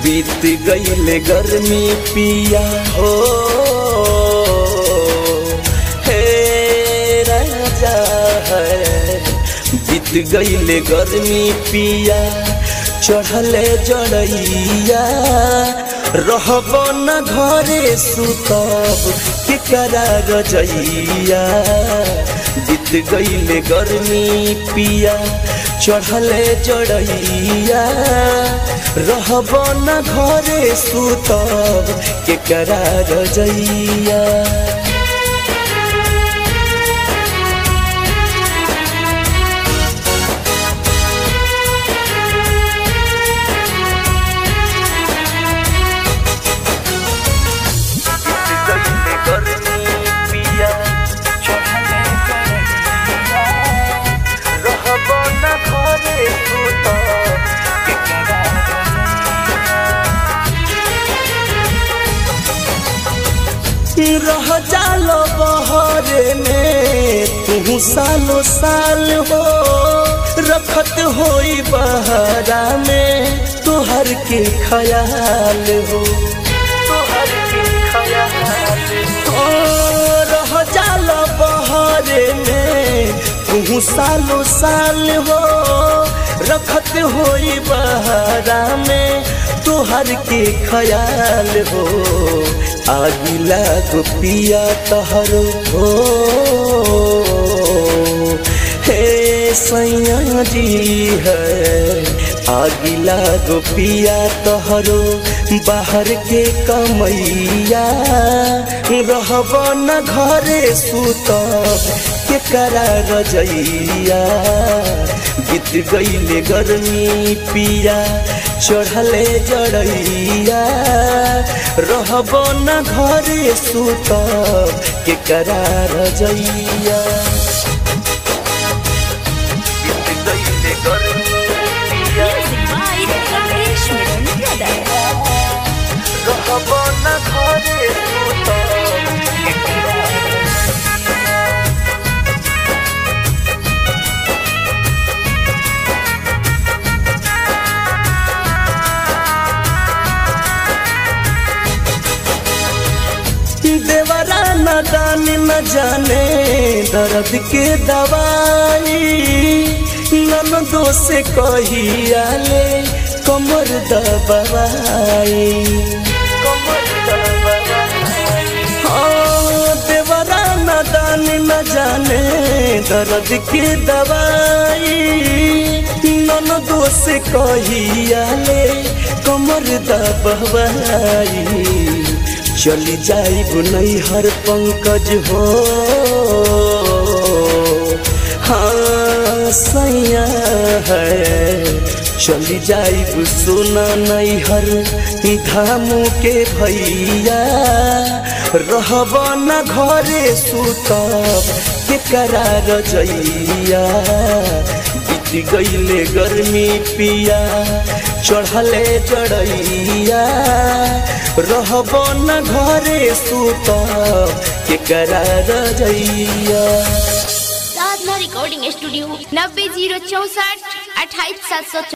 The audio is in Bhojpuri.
बीत गईले गर्मी पिया हो हे राजा है बीत गईले गर्मी पिया चढ़ले जड़ैया रहब न घरे सुतब के करा रजैया बीत गईले गर्मी पिया चढ़ले जड़ैया रहब न घरे सुतब के करा रजैया रह जालो बहरे में तू सालो साल हो रखत होई बहरा में तुहर के ख्याल हो तुहर के ख्याल हो रह जालो बहरे में तू सालो साल हो रखत होई बहरा में तुहर के ख्याल हो आगिला गोपिया तहर हो हे सैया जी है आगिला गोपिया तहरो बाहर के कमैया रहब न घरे सुतब के करा रजैया बीत गईले गर्मी पिया चढ़ले जड़ैया रहब न घरे सुतब के करा रजैया बीत गईले गर्मी पिया Music by Ramesh Menon Brothers. रहब न घरे सुतब के करा देवरा न दान न जाने दर्द के दवाई नन दोसे कहिया ले कमर दबाई हाँ, देवरा न दान न जाने दर्द के दवाई नन दोसे कहिया ले कमर दबाई चली जाइब नैहर पंकज हो हाँ सैया है चली जाइब सुना नैहर धामू के भैया रहब न घरे सुतब के करा रजैया बीत गईले गर्मी पिया चढ़ले जड़ैया रहब न घरे सुतब के करा रजैया साधना रिकॉर्डिंग स्टूडियो नब्बे जीरो चौसठ अट्ठाईस सात सौ